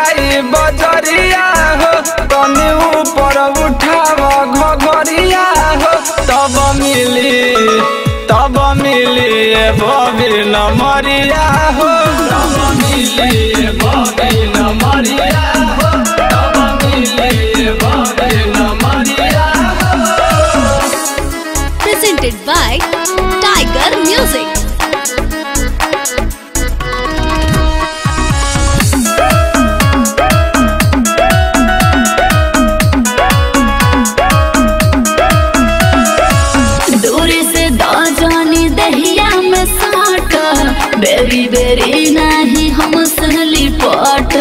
जाई बजरिया हो तनी ऊपर उठाव घघरिया हो तब मिली तब मिली ए बबी नमरिया हो तब मिली ए बबी नमरिया हो तब मिली ए बबी नमरिया हो presented by Tiger Music. दूरी से दो जानी दहिया में साट बेरी बेरी नहीं हम सहली पट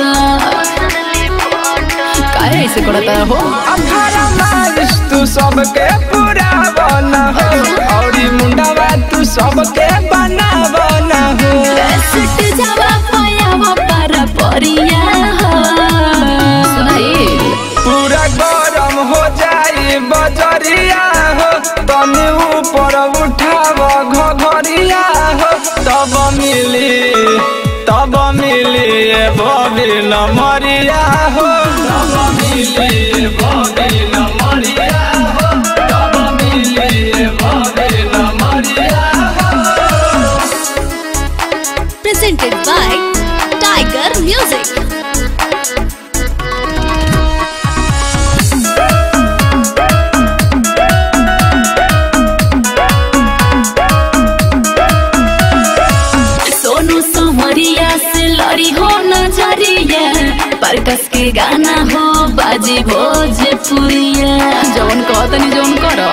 काहे ऐसे करता हो अठारह मार्च तू सबके पूरा बना हो औरी मुंडावा तू सबके बना बना हो सुट जावा पायावा पर परिया हो सुनाई पूरा गरम हो जाई बजरिया हो तनी ऊपर उठाव घघरिया हो तब मिली तब मिली ए बबी नमरिया हो तब मिली ए बबी नमरिया हो तब मिली ए बबी नमरिया हो Presented by Tiger Music. Sonu सोमरिया से लड़ी हो नजरिया परकस के गाना हो बाजी भोजपुरिया जौन कहतनी जौन करो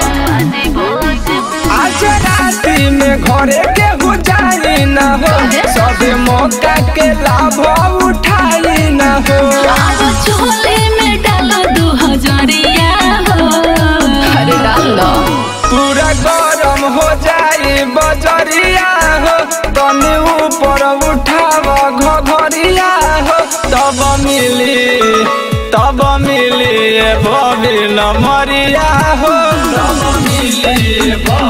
आज राती में घरे के हो जाई न हो सब मौका के लाभ उठाई न हो अब चोले में डालो दू हजरिया हो अरे डाल लो पूरा गरम हो जाई बजरिया हो तनी ऊपर उठाव घघरिया हो तब मिली तब मिली ए बबी नमरिया हो तब मिली ए बबी